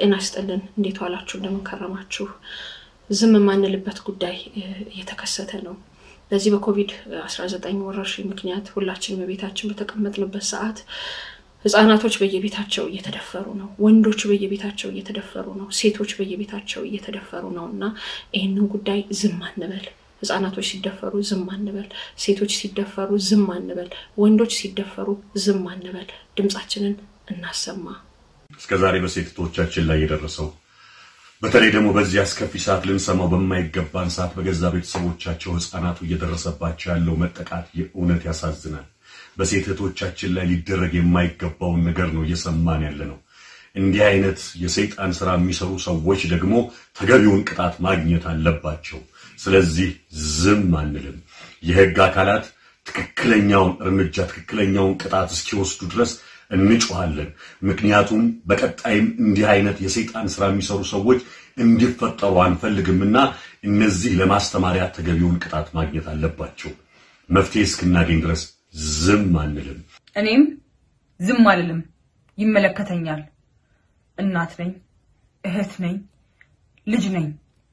ጤና ይስጥልን። እንዴት ዋላችሁ? እንደምን ከረማችሁ? ዝም የማንልበት ጉዳይ እየተከሰተ ነው። በዚህ በኮቪድ-19 ወረርሽኝ ምክንያት ሁላችንም በቤታችን በተቀመጥንበት ሰዓት ህጻናቶች በየቤታቸው እየተደፈሩ ነው። ወንዶች በየቤታቸው እየተደፈሩ ነው። ሴቶች በየቤታቸው እየተደፈሩ ነው እና ይህንን ጉዳይ ዝም አንበል። ህጻናቶች ሲደፈሩ ዝም አንበል። ሴቶች ሲደፈሩ ዝም አንበል። ወንዶች ሲደፈሩ ዝም አንበል። ድምፃችንን እናሰማ። እስከ ዛሬ በሴቶቻችን ላይ የደረሰው በተለይ ደግሞ በዚህ አስከፊ ሰዓት ልንሰማው በማይገባን ሰዓት በገዛ ቤተሰቦቻቸው ህፃናቱ እየደረሰባቸው ያለው መጠቃት የእውነት ያሳዝናል። በሴት እህቶቻችን ላይ ሊደረግ የማይገባውን ነገር ነው እየሰማን ያለ ነው። እንዲህ አይነት የሰይጣን ስራ የሚሰሩ ሰዎች ደግሞ ተገቢውን ቅጣት ማግኘት አለባቸው። ስለዚህ ዝም አንልም። የህግ አካላት ትክክለኛውን እርምጃ ትክክለኛውን ቅጣት እስኪወስዱ ድረስ እንጮሃለን። ምክንያቱም በቀጣይም እንዲህ አይነት የሰይጣን ስራ የሚሰሩ ሰዎች እንዲፈጠሩ አንፈልግምና እነዚህ ለማስተማሪያ ተገቢውን ቅጣት ማግኘት አለባቸው። መፍትሄ እስክናገኝ ድረስ ዝም አንልም። እኔም ዝም አልልም። ይመለከተኛል። እናት ነኝ፣ እህት ነኝ፣ ልጅ ነኝ።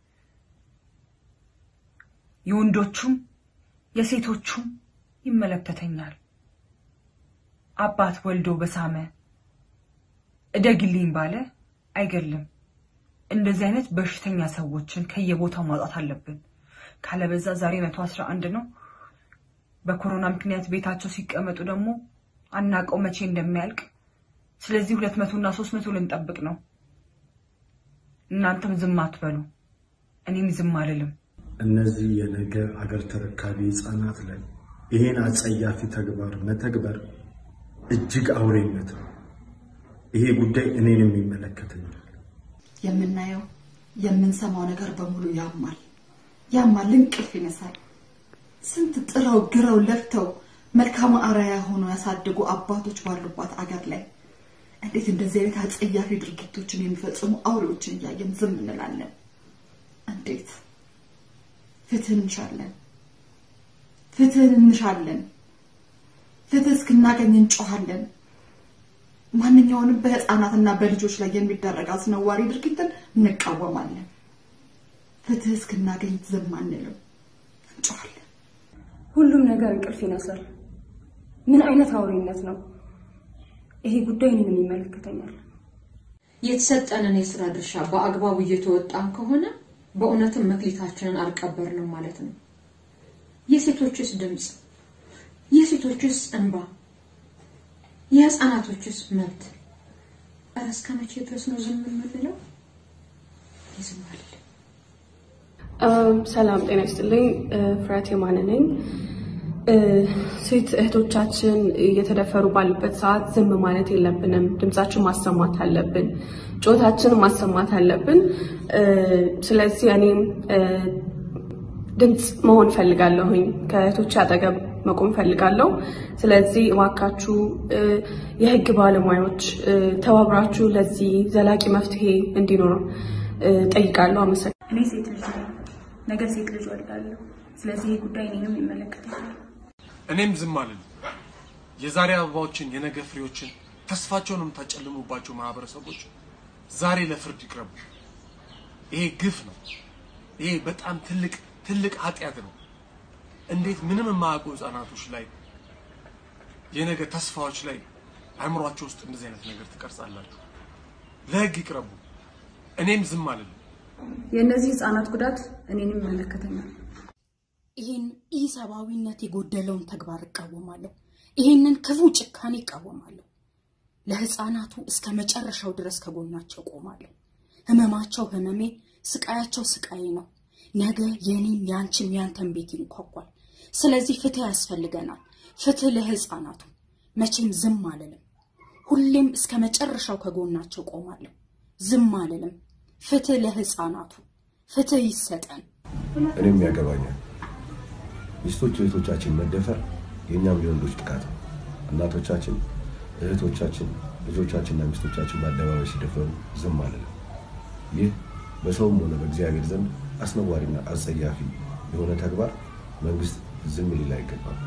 የወንዶቹም የሴቶቹም ይመለከተኛል። አባት ወልዶ በሳመ እደግልኝ ባለ አይገድልም። እንደዚህ አይነት በሽተኛ ሰዎችን ከየቦታው ማውጣት አለብን። ካለበዛ ዛሬ መቶ አስራ አንድ ነው። በኮሮና ምክንያት ቤታቸው ሲቀመጡ ደግሞ አናቀው መቼ እንደሚያልቅ። ስለዚህ ሁለት መቶ እና ሶስት መቶ ልንጠብቅ ነው። እናንተም ዝም አትበሉ፣ እኔም ዝም አልልም። እነዚህ የነገ አገር ተረካቢ ህፃናት ላይ ይህን አጸያፊ ተግባር መተግበር እጅግ አውሬነት ነው። ይሄ ጉዳይ እኔንም ይመለከተኛል። የምናየው የምንሰማው ነገር በሙሉ ያማል፣ ያማል፣ እንቅልፍ ይነሳል። ስንት ጥረው ግረው ለፍተው መልካም አርአያ ሆነው ያሳደጉ አባቶች ባሉባት አገር ላይ እንዴት እንደዚህ አይነት አጸያፊ ድርጊቶችን የሚፈጽሙ አውሬዎችን እያየን ዝም እንላለን? እንዴት? ፍትህን እንሻለን፣ ፍትህን እንሻለን። ፍትህ እስክናገኝ እንጮሃለን። ማንኛውንም በህፃናትና በልጆች ላይ የሚደረግ አስነዋሪ ድርጊትን እንቃወማለን። ፍትህ እስክናገኝ ዝም አንልም፣ እንጮሃለን። ሁሉም ነገር እንቅልፍ ይነሳል። ምን አይነት አውሬነት ነው? ይሄ ጉዳይ እኔንም ይመለከተኛል። የተሰጠንን የስራ ድርሻ በአግባቡ እየተወጣን ከሆነ በእውነትም መክሊታችንን አልቀበርንም ማለት ነው። የሴቶችስ ድምፅ የሴቶችስ እንባ፣ የህፃናቶችስ መብት፣ ኧረ እስከ መቼ ድረስ ነው ዝም የምንለው? ዝም አልልም። ሰላም ጤና ይስጥልኝ። ፍሬያት የማነ ነኝ። ሴት እህቶቻችን እየተደፈሩ ባሉበት ሰዓት ዝም ማለት የለብንም። ድምጻችን ማሰማት አለብን። ጮታችን ማሰማት አለብን። ስለዚህ እኔም ድምፅ መሆን ፈልጋለሁኝ። ከእህቶች አጠገብ መቆም ፈልጋለሁ። ስለዚህ እባካችሁ የህግ ባለሙያዎች ተባብራችሁ ለዚህ ዘላቂ መፍትሄ እንዲኖር ጠይቃለሁ። አመሰግናለሁ። እኔ ሴት ልጅ ነኝ፣ ነገ ሴት ልጅ ወልዳለሁ። ስለዚህ ይህ ጉዳይ እኔንም ይመለከተኛል። እኔም ዝም አልልም። የዛሬ አበባዎችን የነገ ፍሬዎችን ተስፋቸውን የምታጨልሙባቸው ማህበረሰቦች ዛሬ ለፍርድ ይቅረቡ። ይሄ ግፍ ነው። ይሄ በጣም ትልቅ ትልቅ ኃጢአት ነው። እንዴት ምንም የማያውቁ ህፃናቶች ላይ የነገ ተስፋዎች ላይ አእምሯቸው ውስጥ እንደዚህ አይነት ነገር ትቀርጻላችሁ? ለህግ ይቅረቡ። እኔም ዝም አልልም። የእነዚህ ህፃናት ጉዳት እኔንም ይመለከተኛል። ይህን ኢሰብአዊነት የጎደለውን ተግባር እቃወማለሁ። ይህንን ክፉ ጭካኔ እቃወማለሁ። ለህፃናቱ እስከ መጨረሻው ድረስ ከጎናቸው ቆማለሁ። ህመማቸው ህመሜ፣ ስቃያቸው ስቃዬ ነው። ነገ የኔም ያንቺም ያንተን ቤት ይንኳኳል። ስለዚህ ፍትህ ያስፈልገናል። ፍትህ ለህፃናቱ። መቼም ዝም አልልም። ሁሌም እስከ መጨረሻው ከጎናቸው ቆማለሁ። ዝም አልልም። ፍትህ ለህፃናቱ። ፍትህ ይሰጠን። እኔም ያገባኛል። ሚስቶች እህቶቻችን መደፈር የእኛም የወንዶች ጥቃት ነው። እናቶቻችን፣ እህቶቻችን፣ ልጆቻችንና ሚስቶቻችን በአደባባይ ሲደፈሩ ዝም አልልም። ይህ በሰውም ሆነ በእግዚአብሔር ዘንድ አስነዋሪና አጸያፊ የሆነ ተግባር መንግስት ዝም ሊል አይገባም።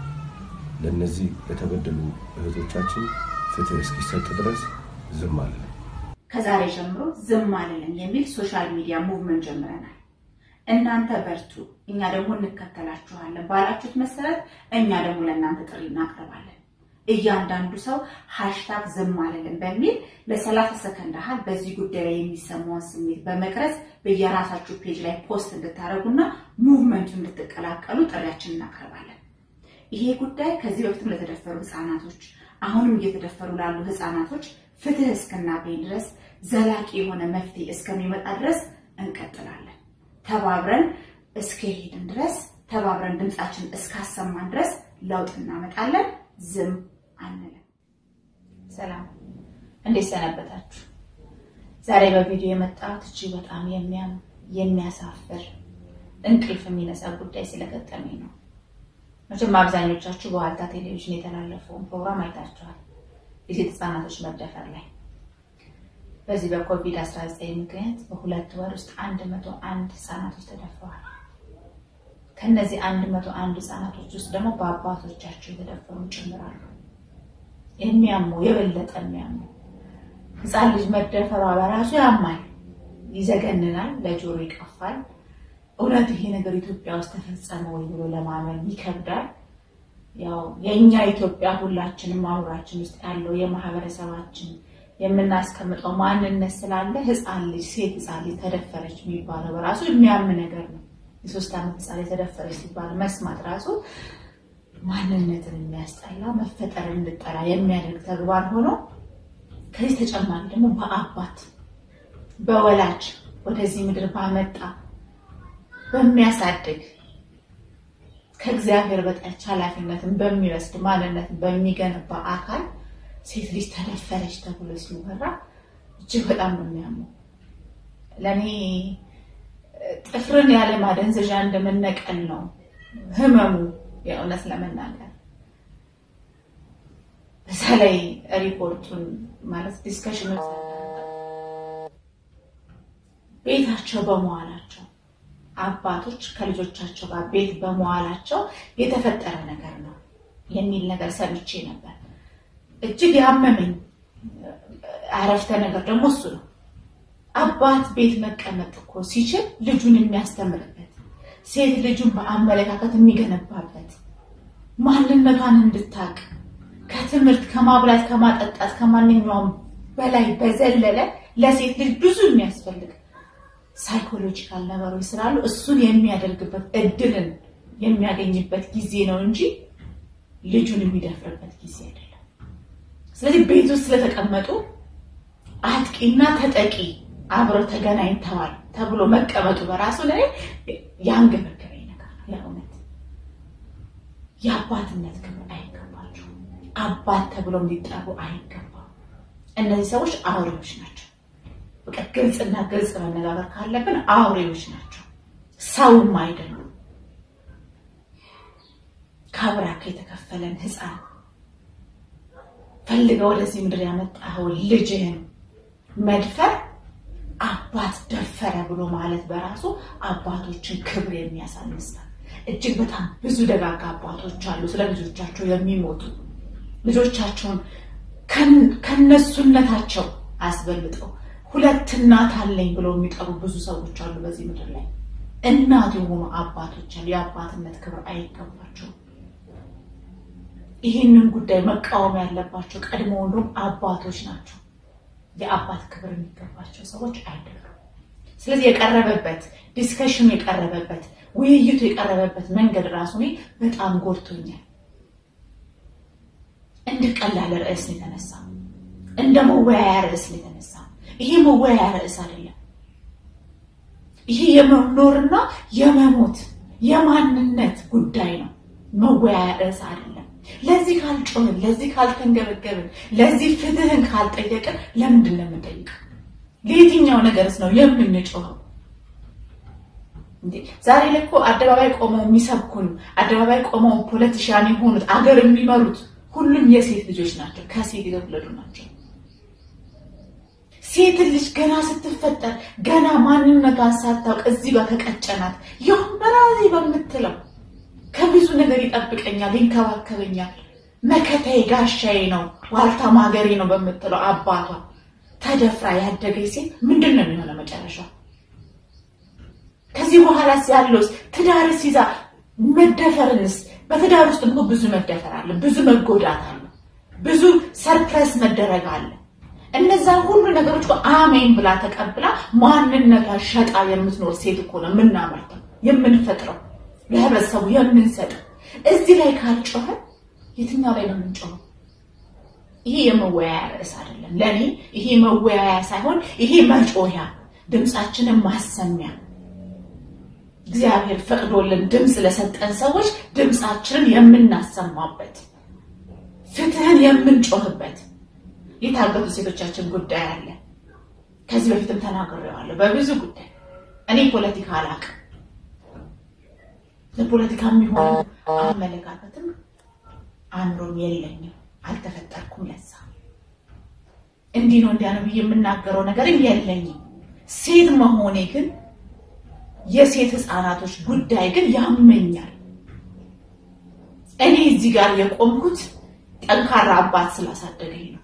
ለእነዚህ ለተበደሉ እህቶቻችን ፍትህ እስኪሰጥ ድረስ ዝም አልልም። ከዛሬ ጀምሮ ዝም አልልም የሚል ሶሻል ሚዲያ ሙቭመንት ጀምረናል። እናንተ በርቱ፣ እኛ ደግሞ እንከተላችኋለን ባላችሁት መሰረት እኛ ደግሞ ለእናንተ ጥሪ እናቀርባለን። እያንዳንዱ ሰው ሃሽታግ ዝም አልልም በሚል ለሰላሳ ሰከንድ ያህል በዚህ ጉዳይ ላይ የሚሰማውን ስሜት በመቅረጽ በየራሳችሁ ፔጅ ላይ ፖስት እንድታደርጉና ሙቭመንቱ እንድትቀላቀሉ ጥሪያችን እናቀርባለን። ይሄ ጉዳይ ከዚህ በፊትም ለተደፈሩ ህፃናቶች፣ አሁንም እየተደፈሩ ላሉ ህፃናቶች ፍትህ እስክናገኝ ድረስ ዘላቂ የሆነ መፍትሄ እስከሚመጣ ድረስ እንቀጥላለን። ተባብረን እስከሄድን ድረስ ተባብረን ድምፃችን እስካሰማን ድረስ ለውጥ እናመጣለን። ዝም አንልም። ሰላም፣ እንዴት ሰነበታችሁ? ዛሬ በቪዲዮ የመጣሁት እጅግ በጣም የሚያም የሚያሳፍር እንቅልፍ የሚነሳ ጉዳይ ስለገጠመኝ ነው። መቼም አብዛኞቻችሁ በዋልታ ቴሌቪዥን የተላለፈውን ፕሮግራም አይታችኋል። የሴት ህፃናቶች መደፈር ላይ በዚህ በኮቪድ-19 ምክንያት በሁለት ወር ውስጥ አንድ መቶ አንድ ህፃናቶች ተደፍረዋል። ከነዚህ አንድ መቶ አንድ ህፃናቶች ውስጥ ደግሞ በአባቶቻቸው የተደፈሩ ጭምራሉ። የሚያሙ የበለጠ የሚያሙ ህፃን ልጅ መደፈሯ በራሱ ያማል፣ ይዘገንናል፣ ለጆሮ ይቀፋል። እውነት ይሄ ነገር ኢትዮጵያ ውስጥ ተፈጸመ ወይ ብሎ ለማመን ይከብዳል። ያው የእኛ ኢትዮጵያ ሁላችንም አእምሯችን ውስጥ ያለው የማህበረሰባችን የምናስቀምጠው ማንነት ስላለ ህፃን ልጅ ሴት ህፃን ልጅ ተደፈረች የሚባለው በራሱ የሚያም ነገር ነው። የሶስት ዓመት ህፃን ልጅ ተደፈረች ሲባል መስማት ራሱ ማንነትን የሚያስጠላ መፈጠርን እንድጠላ የሚያደርግ ተግባር ሆኖ ከዚህ ተጨማሪ ደግሞ በአባት በወላጅ ወደዚህ ምድር ባመጣ በሚያሳድግ ከእግዚአብሔር በታች ኃላፊነትን በሚወስድ ማንነትን በሚገነባ አካል ሴት ልጅ ተደፈረች ተብሎ ሲወራ እጅግ በጣም ነው የሚያመው። ለእኔ ጥፍርን ያለ ማደንዘዣ እንደመነቀል ነው ህመሙ። የእውነት ለመናገር በዛ ላይ ሪፖርቱን ማለት ዲስከሽኑ ቤታቸው በመዋላቸው አባቶች ከልጆቻቸው ጋር ቤት በመዋላቸው የተፈጠረ ነገር ነው የሚል ነገር ሰምቼ ነበር። እጅግ ያመመኝ አረፍተ ነገር ደግሞ እሱ ነው። አባት ቤት መቀመጥ እኮ ሲችል ልጁን የሚያስተምርበት፣ ሴት ልጁን በአመለካከት የሚገነባበት፣ ማንነቷን እንድታቅ ከትምህርት ከማብላት ከማጠጣት ከማንኛውም በላይ በዘለለ ለሴት ልጅ ብዙ የሚያስፈልግ ሳይኮሎጂካል ነገሮች ስላሉ እሱን የሚያደርግበት እድልን የሚያገኝበት ጊዜ ነው እንጂ ልጁን የሚደፍርበት ጊዜ አይደለም። ስለዚህ ቤት ውስጥ ስለተቀመጡ አጥቂና ተጠቂ አብረው ተገናኝተዋል ተብሎ መቀመጡ በራሱ ላይ ያንገበገበኝ ነገር ነው። የእውነት የአባትነት ክብር አይገባቸውም። አባት ተብሎ እንዲጠሩ አይገባም። እነዚህ ሰዎች አውሬዎች ናቸው። በቃ ግልጽና ግልጽ መነጋገር ካለብን አውሬዎች ናቸው፣ ሰውም አይደሉም። ከአብራክ የተከፈለን ህፃን ፈልገው ወደዚህ ምድር ያመጣኸውን ልጅህን መድፈር አባት ደፈረ ብሎ ማለት በራሱ አባቶችን ክብር የሚያሳንስ ነው። እጅግ በጣም ብዙ ደጋጋ አባቶች አሉ ስለ ልጆቻቸው የሚሞቱ ልጆቻቸውን ከነሱነታቸው አስበልጠው ሁለት እናት አለኝ ብለው የሚጠሩ ብዙ ሰዎች አሉ በዚህ ምድር ላይ። እናት የሆኑ አባቶች አሉ። የአባትነት ክብር አይገባቸውም። ይህንን ጉዳይ መቃወም ያለባቸው ቀድሞ ወንዶም አባቶች ናቸው። የአባት ክብር የሚገባቸው ሰዎች አይደሉም። ስለዚህ የቀረበበት ዲስከሽኑ የቀረበበት ውይይቱ የቀረበበት መንገድ ራሱ እኔ በጣም ጎድቶኛል። እንደ ቀላል ርዕስ ነው የተነሳ፣ እንደ መወያያ ርዕስ ነው የተነሳ። ይሄ መወያያ ርዕስ አይደለም። ይሄ የመኖርና የመሞት የማንነት ጉዳይ ነው። መወያያ ርዕስ አይደለም። ለዚህ ካልጮህን፣ ለዚህ ካልተንገበገብን፣ ለዚህ ፍትህን ካልጠየቅን ለምንድን ነው የምንጠይቀው? ለየትኛው ነገርስ ነው የምንጮኸው? ዛሬ ላይ እኮ አደባባይ ቆመው የሚሰብኩን አደባባይ ቆመው ፖለቲሻን የሆኑት አገር የሚመሩት ሁሉም የሴት ልጆች ናቸው፣ ከሴት የተወለዱ ናቸው። ሴት ልጅ ገና ስትፈጠር ገና ማንነቷን ሳታውቅ እዚህ ጋር ከቀጨናት ይሁን በራሴ በምትለው ከብዙ ነገር ይጠብቀኛል፣ ይንከባከበኛል፣ መከታዬ ጋሻዬ ነው፣ ዋልታ ማገሬ ነው በምትለው አባቷ ተደፍራ ያደገች ሴት ምንድን ነው የሚሆነው መጨረሻው? ከዚህ በኋላስ ያለውስ ትዳርስ ይዛ መደፈርንስ? በትዳር ውስጥ እኮ ብዙ መደፈር አለ፣ ብዙ መጎዳት አለ፣ ብዙ ሰርፕረስ መደረግ አለ። እነዛ ሁሉ ነገሮች እኮ አሜን ብላ ተቀብላ ማንነቷን ሸጣ የምትኖር ሴት እኮ ነው የምናመርተው የምንፈጥረው ለህብረተሰቡ የምንሰጠው። እዚህ ላይ ካልጮኸ የትኛው ላይ ነው የምንጮኸው? ይሄ የመወያያ ርዕስ አይደለም። ለእኔ ይሄ መወያያ ሳይሆን ይሄ መጮያ፣ ድምፃችንን ማሰሚያ እግዚአብሔር ፈቅዶልን ድምፅ ለሰጠን ሰዎች ድምፃችንን የምናሰማበት ፍትህን የምንጮህበት የታገቱ ሴቶቻችን ጉዳይ አለ። ከዚህ በፊትም ተናግሬዋለሁ በብዙ ጉዳይ። እኔ ፖለቲካ አላውቅም። ለፖለቲካ የሚሆን አመለካከትም አእምሮም የለኝም፣ አልተፈጠርኩም ለዛ። እንዲህ ነው እንዲያ ነው ብዬ የምናገረው ነገርም የለኝም። ሴት መሆኔ ግን የሴት ህፃናቶች ጉዳይ ግን ያመኛል። እኔ እዚህ ጋር የቆምኩት ጠንካራ አባት ስላሳደገኝ ነው።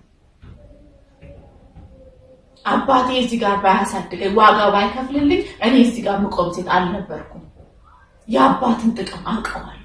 አባቴ እዚህ ጋር ባያሳድገኝ ዋጋ ባይከፍልልኝ እኔ እዚህ ጋር ምቆም ሴት አልነበርኩም። የአባትን ጥቅም አውቀዋለሁ።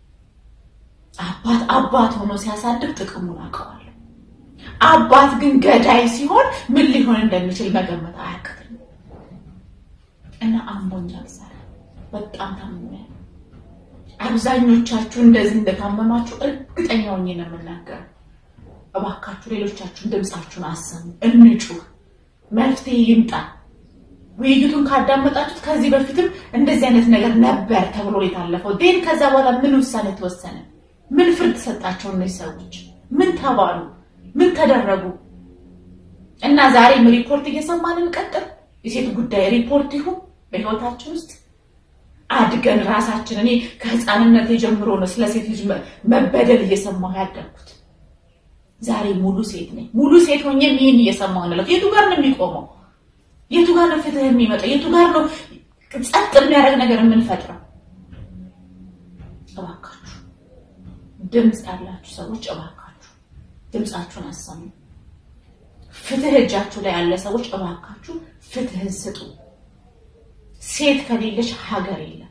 አባት አባት ሆኖ ሲያሳድግ ጥቅሙን አውቀዋለሁ። አባት ግን ገዳይ ሲሆን ምን ሊሆን እንደሚችል መገመት አያቅትም እና አሞኛል። ዛሬ በጣም ታምሜያለሁ። አብዛኞቻችሁ እንደዚህ እንደታመማችሁ እርግጠኛ ሆኜ ነው የምናገረው። እባካችሁ ሌሎቻችሁን ድምፃችሁን አሰሙ፣ እንጩህ፣ መፍትሄ ይምጣ። ውይይቱን ካዳመጣችሁት ከዚህ በፊትም እንደዚህ አይነት ነገር ነበር ተብሎ የታለፈው ዴን ከዛ በኋላ ምን ውሳኔ ተወሰነ? ምን ፍርድ ሰጣቸው? እነዚህ ሰዎች ምን ተባሉ? ምን ተደረጉ? እና ዛሬም ሪፖርት እየሰማን እንቀጥል። የሴት ጉዳይ ሪፖርት ይሁን በህይወታችን ውስጥ አድገን ራሳችን እኔ ከህፃንነት ጀምሮ ነው ስለ ሴት ልጅ መበደል እየሰማሁ ያደግኩት። ዛሬ ሙሉ ሴት ነኝ። ሙሉ ሴት ሆኜም ይህን እየሰማሁ ነው። የቱ ጋር ነው የሚቆመው? የቱ ጋር ነው ፍትህ የሚመጣው? የቱ ጋር ነው ጸጥ የሚያደርግ ነገር የምንፈጥረው? እባካችሁ ድምፅ ያላችሁ ሰዎች እባካችሁ ድምፃችሁን አሰሙ። ፍትህ እጃችሁ ላይ ያለ ሰዎች እባካችሁ ፍትህን ስጡ። ሴት ከሌለች ሀገር የለም።